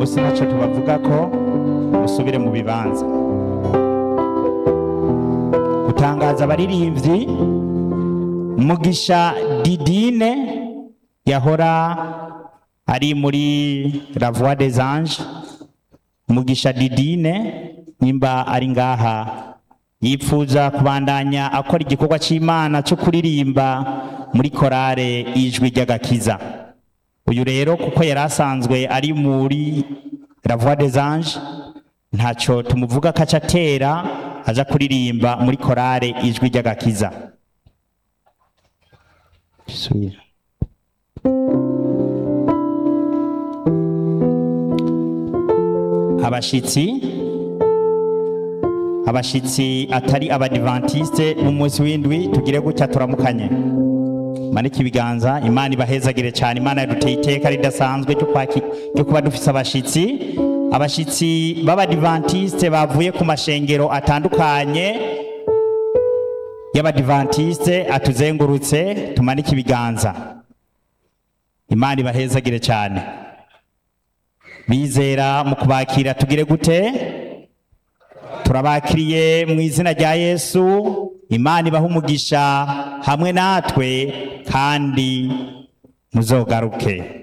munsi ntacyo tubavuga ko musubire mu bibanza gutangaza abaririmbyi mugisha didine yahora ari muri la voix des anges mugisha didine nimba ari ngaha yipfuza kubandanya akora igikorwa cy'imana cyo kuririmba muri korale ijwi ry'agakiza uyu rero kuko yari asanzwe ari muri la voix des anges ntacyo tumuvuga ko aca atera aza kuririmba muri korale ijwi ry'agakiza Subira. abashitsi abashitsi atari abadivantiste b'umunsi w'indwi tugire gutya turamukanye manike ibiganza imana ibahezagire cyane imana yaduteye iteka ridasanzwe ryo kwaki- ryo kuba dufise abashitsi abashitsi b'abadivantiste bavuye ku mashengero atandukanye y'abadivantiste atuzengurutse tumanike ibiganza imana ibahezagire cyane bizera mu kubakira tugire gute turabakiriye mu izina rya yesu imana ibaha umugisha hamwe natwe kandi muzogaruke